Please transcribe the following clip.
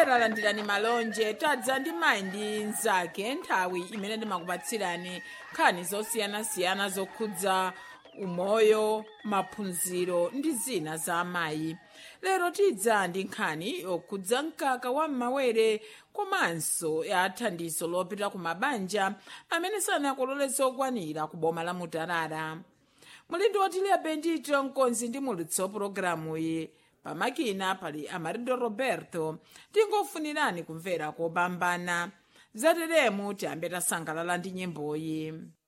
omvera landirani malonje tadza ndi mayi ndi mnzake nthawi imene ndimakupatsirani nkhani zosiyanasiyana zokhudza umoyo maphunziro ndi zina za amayi lero tidza ndi nkhani yokhudza mkaka wa m'mawere komanso ya thandizo lopita ku mabanja amene sanakolole zokwanira ku boma la mutarara mulindi wotilia bendito mkonzi ndi mulutso pulogalamuyi pamakina pali amarindo roberto tingofunirani kumvera kopambana zateremu tiyambe tasangalala ndi nyimboyi